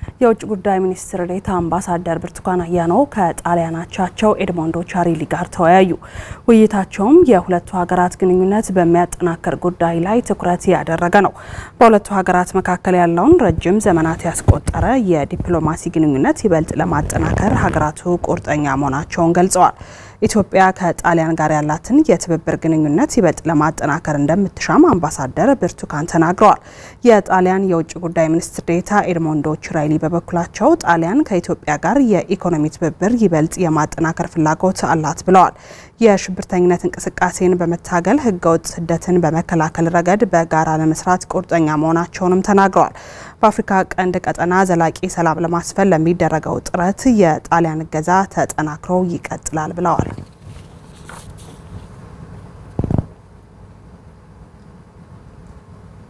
የውጭ ጉዳይ ሚኒስትር ዴኤታ አምባሳደር ብርቱካን አያኖ ከጣሊያን አቻቸው ኤድሞንዶ ቻሪሊ ጋር ተወያዩ። ውይይታቸውም የሁለቱ ሀገራት ግንኙነት በሚያጠናክር ጉዳይ ላይ ትኩረት ያደረገ ነው። በሁለቱ ሀገራት መካከል ያለውን ረጅም ዘመናት ያስቆጠረ የዲፕሎማሲ ግንኙነት ይበልጥ ለማጠናከር ሀገራቱ ቁርጠኛ መሆናቸውን ገልጸዋል። ኢትዮጵያ ከጣሊያን ጋር ያላትን የትብብር ግንኙነት ይበልጥ ለማጠናከር እንደምትሻም አምባሳደር ብርቱካን ተናግረዋል። የጣሊያን የውጭ ጉዳይ ሚኒስትር ዴኤታ ኤድሞንዶ ቺራይሊ በበኩላቸው ጣሊያን ከኢትዮጵያ ጋር የኢኮኖሚ ትብብር ይበልጥ የማጠናከር ፍላጎት አላት ብለዋል። የሽብርተኝነት እንቅስቃሴን በመታገል ህገወጥ ስደትን በመከላከል ረገድ በጋራ ለመስራት ቁርጠኛ መሆናቸውንም ተናግረዋል። በአፍሪካ ቀንድ ቀጠና ዘላቂ ሰላም ለማስፈን ለሚደረገው ጥረት የጣሊያን እገዛ ተጠናክሮ ይቀጥላል ብለዋል።